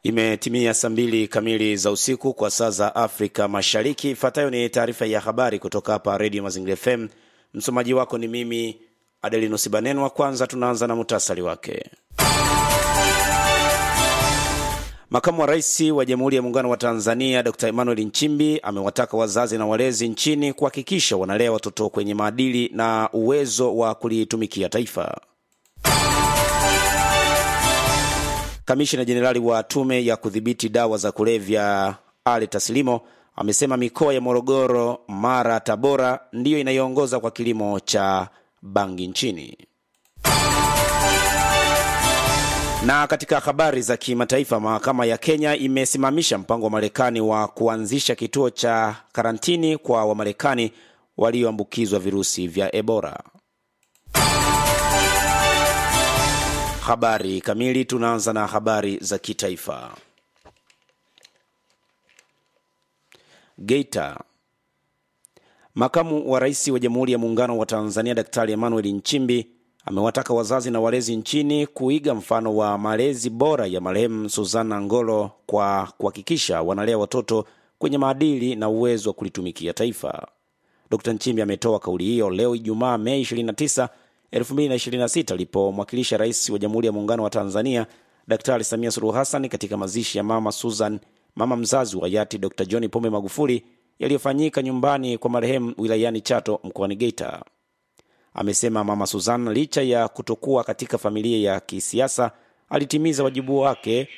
Imetimia saa mbili kamili za usiku kwa saa za Afrika Mashariki. Ifuatayo ni taarifa ya habari kutoka hapa Redio Mazingira FM. Msomaji wako ni mimi Adelino Sibanenwa. Kwanza tunaanza na muhtasari wake. Makamu wa Rais wa Jamhuri ya Muungano wa Tanzania Dr Emmanuel Nchimbi amewataka wazazi na walezi nchini kuhakikisha wanalea watoto kwenye maadili na uwezo wa kulitumikia taifa. Kamishina Jenerali wa Tume ya Kudhibiti Dawa za Kulevya Ali Taslimo amesema mikoa ya Morogoro, Mara, Tabora ndiyo inayoongoza kwa kilimo cha bangi nchini. Na katika habari za kimataifa, mahakama ya Kenya imesimamisha mpango wa Marekani wa kuanzisha kituo cha karantini kwa Wamarekani walioambukizwa virusi vya Ebola. Habari kamili. Tunaanza na habari za kitaifa. Geita. Makamu wa Rais wa Jamhuri ya Muungano wa Tanzania Daktari Emmanuel Nchimbi amewataka wazazi na walezi nchini kuiga mfano wa malezi bora ya marehemu Suzana Ngolo kwa kuhakikisha wanalea watoto kwenye maadili na uwezo wa kulitumikia taifa. Dkt Nchimbi ametoa kauli hiyo leo Ijumaa, Mei 29, 2026 alipomwakilisha Rais wa Jamhuri ya Muungano wa Tanzania Daktari Samia Suluhu Hassan katika mazishi ya mama Susan, mama mzazi wa hayati Dr John Pombe Magufuli yaliyofanyika nyumbani kwa marehemu wilayani Chato mkoani Geita. Amesema mama Susan licha ya kutokuwa katika familia ya kisiasa alitimiza wajibu wake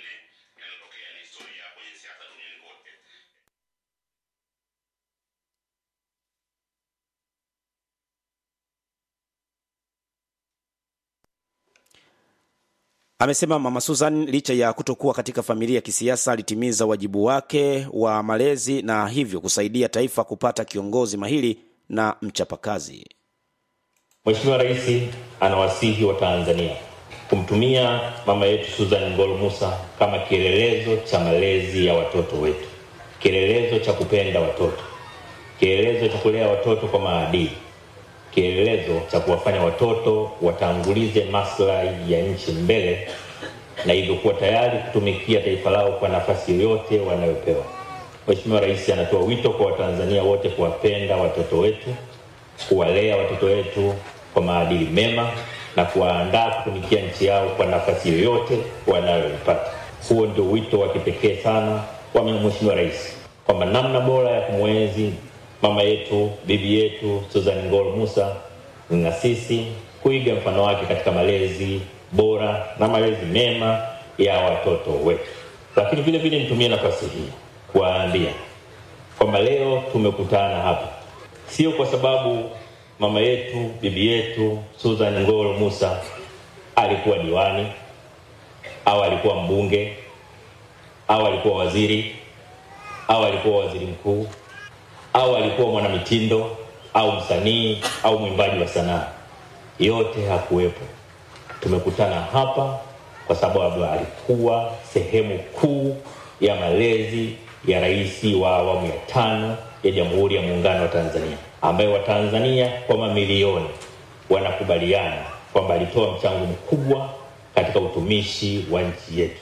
Amesema mama Susan licha ya kutokuwa katika familia ya kisiasa alitimiza wajibu wake wa malezi na hivyo kusaidia taifa kupata kiongozi mahiri na mchapakazi. Mheshimiwa Rais anawasihi wa Tanzania kumtumia mama yetu Susan Ngolo Musa kama kielelezo cha malezi ya watoto wetu, kielelezo cha kupenda watoto, kielelezo cha kulea watoto kwa maadili, kielelezo cha kuwafanya watoto watangulize maslahi ya nchi mbele na hivyo kuwa tayari kutumikia taifa lao kwa nafasi yoyote wanayopewa. Mheshimiwa Rais anatoa wito kwa Watanzania wote kuwapenda watoto wetu, kuwalea watoto wetu kwa maadili mema na kuwaandaa kutumikia nchi yao kwa nafasi yoyote wanayoipata. Huo ndio wito wa kipekee sana wa Mheshimiwa Rais, kwamba namna bora ya kumwenzi mama yetu bibi yetu Susan Ngolo Musa na sisi kuiga mfano wake katika malezi bora na malezi mema ya watoto wetu. Lakini vile vile nitumie nafasi hii kuwaambia kwamba leo tumekutana hapa sio kwa sababu mama yetu bibi yetu Susan Ngolo Musa alikuwa diwani au alikuwa mbunge au alikuwa waziri au alikuwa waziri mkuu au alikuwa mwanamitindo au msanii au mwimbaji wa sanaa. Yote hakuwepo. Tumekutana hapa kwa sababu alikuwa sehemu kuu ya malezi ya rais wa awamu ya tano ya Jamhuri ya Muungano wa Tanzania, ambaye Watanzania kwa mamilioni wanakubaliana kwamba alitoa mchango mkubwa katika utumishi wa nchi yetu.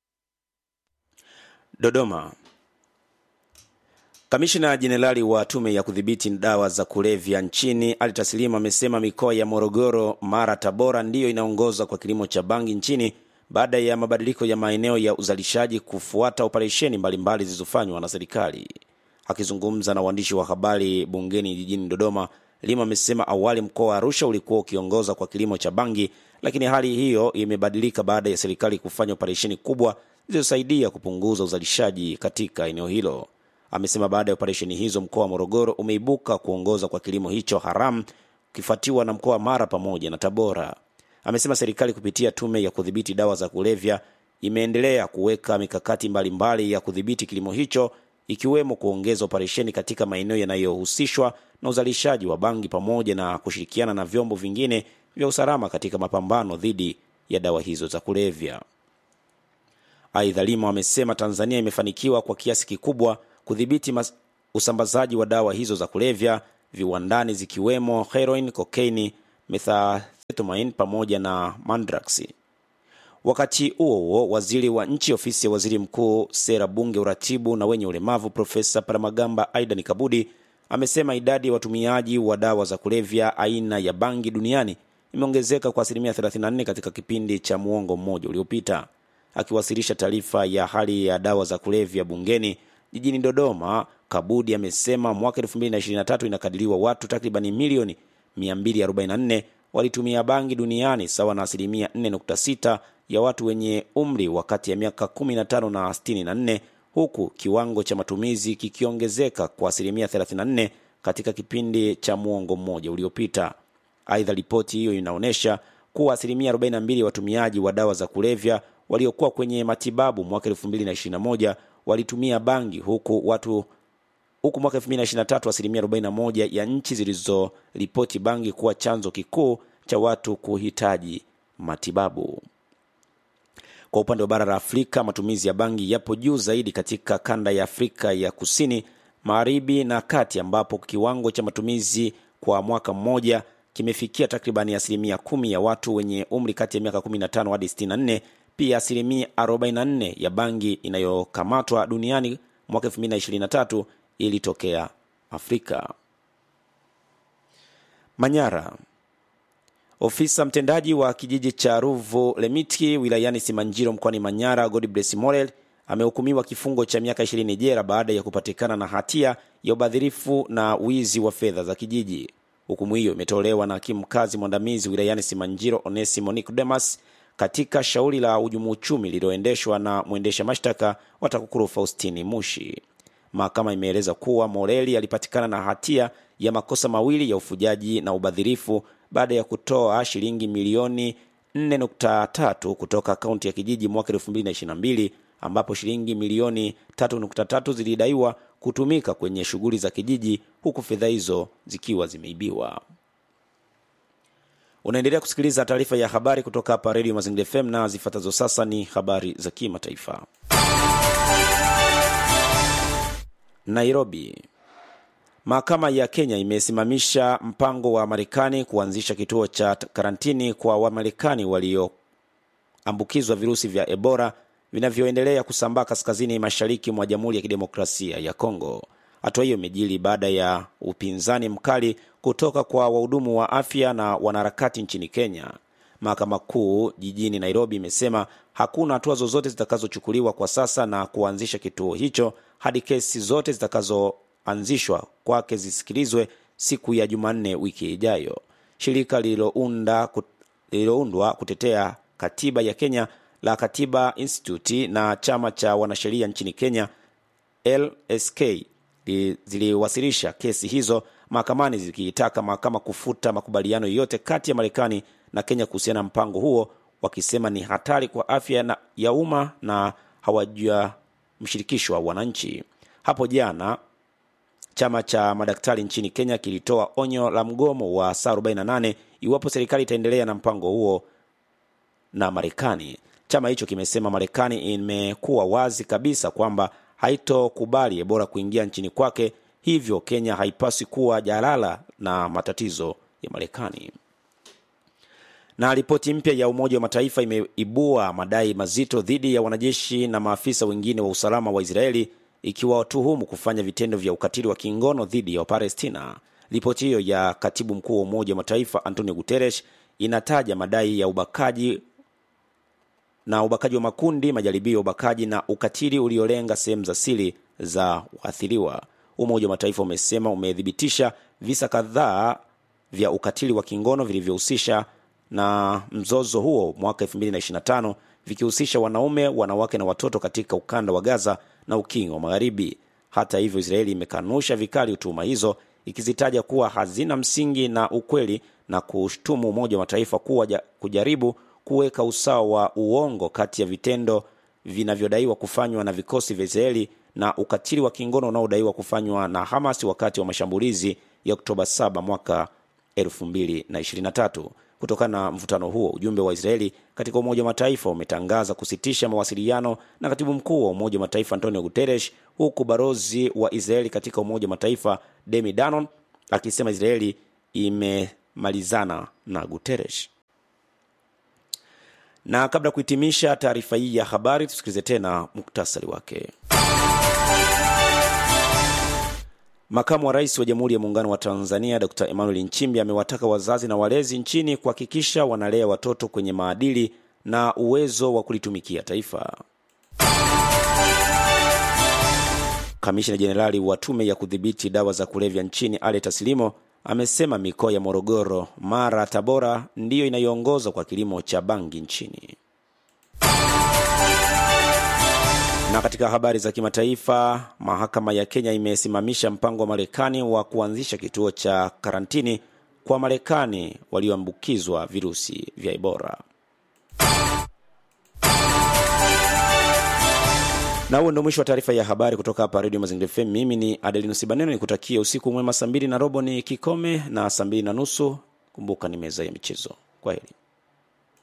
Dodoma. Kamishina Jenerali wa Tume ya Kudhibiti Dawa za Kulevya nchini Ali Taslimu amesema mikoa ya Morogoro, Mara, Tabora ndiyo inaongoza kwa kilimo cha bangi nchini baada ya mabadiliko ya maeneo ya uzalishaji kufuata operesheni mbalimbali zilizofanywa na serikali. Akizungumza na waandishi wa habari bungeni jijini Dodoma, Lima amesema awali mkoa wa Arusha ulikuwa ukiongoza kwa kilimo cha bangi, lakini hali hiyo imebadilika baada ya serikali kufanya operesheni kubwa zilizosaidia kupunguza uzalishaji katika eneo hilo. Amesema baada ya operesheni hizo mkoa wa Morogoro umeibuka kuongoza kwa kilimo hicho haramu ukifuatiwa na mkoa wa Mara pamoja na Tabora. Amesema serikali kupitia tume ya kudhibiti dawa za kulevya imeendelea kuweka mikakati mbalimbali mbali ya kudhibiti kilimo hicho ikiwemo kuongeza operesheni katika maeneo yanayohusishwa na uzalishaji wa bangi pamoja na kushirikiana na vyombo vingine vya usalama katika mapambano dhidi ya dawa hizo za kulevya. Aidha, Lima amesema Tanzania imefanikiwa kwa kiasi kikubwa kudhibiti usambazaji wa dawa hizo za kulevya viwandani zikiwemo heroin, kokaini, methamphetamine pamoja na mandrax. Wakati huo huo, waziri wa nchi ofisi ya waziri mkuu, sera, bunge, uratibu na wenye ulemavu, Profesa Paramagamba Aidan Kabudi amesema idadi ya watumiaji wa dawa za kulevya aina ya bangi duniani imeongezeka kwa asilimia 34 katika kipindi cha muongo mmoja uliopita. Akiwasilisha taarifa ya hali ya dawa za kulevya bungeni jijini Dodoma, Kabudi amesema mwaka 2023 inakadiriwa watu takribani milioni 244 walitumia bangi duniani sawa na asilimia 4.6 ya watu wenye umri wa kati ya miaka 15 na 64 huku kiwango cha matumizi kikiongezeka kwa asilimia 34 katika kipindi cha muongo mmoja uliopita. Aidha, ripoti hiyo inaonyesha kuwa asilimia 42 ya watumiaji wa dawa za kulevya waliokuwa kwenye matibabu mwaka 2021 walitumia bangi huku watu huku mwaka 2023 asilimia 41 ya nchi zilizoripoti bangi kuwa chanzo kikuu cha watu kuhitaji matibabu. Kwa upande wa bara la Afrika, matumizi ya bangi yapo juu zaidi katika kanda ya Afrika ya kusini, magharibi na kati, ambapo kiwango cha matumizi kwa mwaka mmoja kimefikia takribani asilimia kumi ya watu wenye umri kati ya miaka 15 hadi 64. Pia asilimia 44 ya bangi inayokamatwa duniani mwaka 2023 ilitokea Afrika. Manyara. Ofisa mtendaji wa kijiji cha Ruvu Lemitki wilayani Simanjiro mkoani Manyara, Godbless Morel amehukumiwa kifungo cha miaka 20 jela baada ya kupatikana na hatia ya ubadhirifu na wizi wa fedha za kijiji. Hukumu hiyo imetolewa na hakimu mkazi mwandamizi wilayani Simanjiro Onesimo Nicodemus katika shauri la uhujumu uchumi lililoendeshwa na mwendesha mashtaka wa TAKUKURU Faustini Mushi. Mahakama imeeleza kuwa Moreli alipatikana na hatia ya makosa mawili ya ufujaji na ubadhirifu baada ya kutoa shilingi milioni 4.3 kutoka akaunti ya kijiji mwaka 2022 ambapo shilingi milioni 3.3 zilidaiwa kutumika kwenye shughuli za kijiji huku fedha hizo zikiwa zimeibiwa. Unaendelea kusikiliza taarifa ya habari kutoka hapa redio Mazingira FM na zifuatazo sasa ni habari za kimataifa. Nairobi. Mahakama ya Kenya imesimamisha mpango wa Marekani kuanzisha kituo cha karantini kwa Wamarekani walioambukizwa virusi vya Ebola vinavyoendelea kusambaa kaskazini mashariki mwa Jamhuri ya Kidemokrasia ya Kongo. Hatua hiyo imejiri baada ya upinzani mkali kutoka kwa wahudumu wa afya na wanaharakati nchini Kenya. Mahakama Kuu jijini Nairobi imesema hakuna hatua zozote zitakazochukuliwa kwa sasa na kuanzisha kituo hicho hadi kesi zote zitakazoanzishwa kwake zisikilizwe siku ya Jumanne wiki ijayo. Shirika lililounda lililoundwa kutetea katiba ya Kenya la Katiba Institute na chama cha wanasheria nchini Kenya LSK ziliwasilisha kesi hizo mahakamani zikiitaka mahakama kufuta makubaliano yote kati ya Marekani na Kenya kuhusiana na mpango huo, wakisema ni hatari kwa afya na ya umma na hawajamshirikishwa wananchi. Hapo jana chama cha madaktari nchini Kenya kilitoa onyo la mgomo wa saa 48 iwapo serikali itaendelea na mpango huo na Marekani. Chama hicho kimesema Marekani imekuwa wazi kabisa kwamba haitokubali Ebola kuingia nchini kwake, hivyo Kenya haipaswi kuwa jalala na matatizo ya Marekani. Na ripoti mpya ya Umoja wa Mataifa imeibua madai mazito dhidi ya wanajeshi na maafisa wengine wa usalama wa Israeli ikiwatuhumu kufanya vitendo vya ukatili wa kingono dhidi ya Wapalestina. Ripoti hiyo ya katibu mkuu wa Umoja wa Mataifa Antonio Guterres inataja madai ya ubakaji na ubakaji wa makundi, majaribio ya ubakaji na ukatili uliolenga sehemu za siri za waathiriwa. Umoja wa Mataifa umesema umethibitisha visa kadhaa vya ukatili wa kingono vilivyohusisha na mzozo huo mwaka 2025 vikihusisha wanaume, wanawake na watoto katika ukanda wa Gaza na ukingo wa Magharibi. Hata hivyo, Israeli imekanusha vikali tuhuma hizo ikizitaja kuwa hazina msingi na ukweli na kushtumu Umoja wa Mataifa kuwa ja, kujaribu kuweka usawa wa uongo kati ya vitendo vinavyodaiwa kufanywa na vikosi vya Israeli na ukatili wa kingono unaodaiwa kufanywa na Hamas wakati wa mashambulizi ya Oktoba 7 mwaka 2023. Kutokana na mvutano huo, ujumbe wa Israeli katika Umoja wa Mataifa umetangaza kusitisha mawasiliano na katibu mkuu wa Umoja wa Mataifa Antonio Guterres, huku balozi wa Israeli katika Umoja wa Mataifa Demi Danon akisema Israeli imemalizana na Guterres. Na kabla ya kuhitimisha taarifa hii ya habari, tusikilize tena muktasari wake. Makamu wa Rais wa Jamhuri ya Muungano wa Tanzania Dr. Emmanuel Nchimbi amewataka wazazi na walezi nchini kuhakikisha wanalea watoto kwenye maadili na uwezo wa kulitumikia taifa. Kamishina Jenerali wa Tume ya Kudhibiti Dawa za Kulevya nchini Ale Tasilimo amesema mikoa ya Morogoro, Mara, Tabora ndiyo inayoongoza kwa kilimo cha bangi nchini. Na katika habari za kimataifa, mahakama ya Kenya imesimamisha mpango wa Marekani wa kuanzisha kituo cha karantini kwa Marekani walioambukizwa virusi vya Ebola. Na huo ndio mwisho wa taarifa ya habari kutoka hapa Radio Mazingira FM. Mimi ni Adelinus Baneno, nikutakia usiku mwema. Saa mbili na robo ni kikome na saa mbili na nusu kumbuka ni meza ya michezo. Kwa heri.